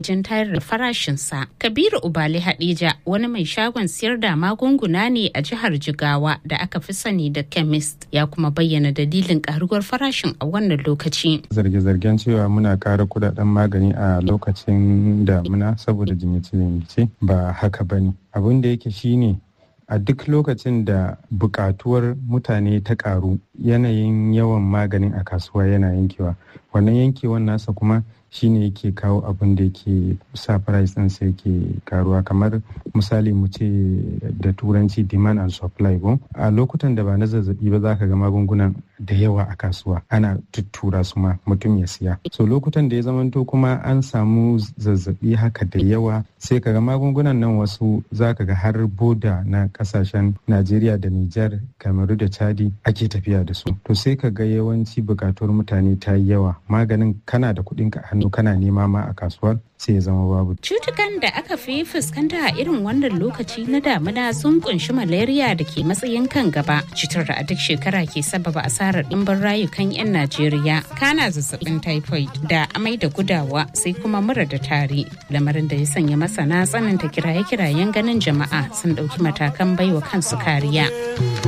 wajen tayar da farashinsa. Kabiru Ubali Hadija wani mai shagon siyar da magunguna ne a jihar Jigawa da aka fi sani da chemist ya kuma bayyana dalilin karuwar farashin a wannan lokaci. Zarge-zargen cewa muna kara kudaden magani a lokacin damuna saboda jinyace-jinyace ba haka bane. Abin da yake shine a duk lokacin da bukatuwar mutane ta karu yanayin yawan maganin a kasuwa yana yankewa wannan yankewan nasa kuma shine yake kawo abin da yake sa price din sai yake karuwa kamar misali mu ce da turanci demand and supply ko a lokutan da ba na zazzabi ba za ka ga magungunan da yawa a kasuwa ana tuttura su ma mutum ya siya so lokutan da ya zamanto kuma an samu zazzabi haka da yawa sai ka ga magungunan nan wasu za ka ga har boda na kasashen najeriya da nijar kamaru da chadi ake tafiya da su to sai ka ga yawanci bukatuwar mutane ta yi yawa maganin kana da kuɗin ka hannu kana nema ma a kasuwar sai ya zama babu. Cutukan da aka fi fuskanta a irin wannan lokaci na damuna sun kunshi malaria da ke matsayin kan gaba. Cutar da a duk shekara ke sababa asarar ɗimbin rayukan 'yan Najeriya. Kana zazzabin typhoid da amai da gudawa sai kuma mura da tari. Lamarin da ya sanya masana tsananta kiraye-kirayen ganin jama'a sun ɗauki matakan baiwa kansu kariya.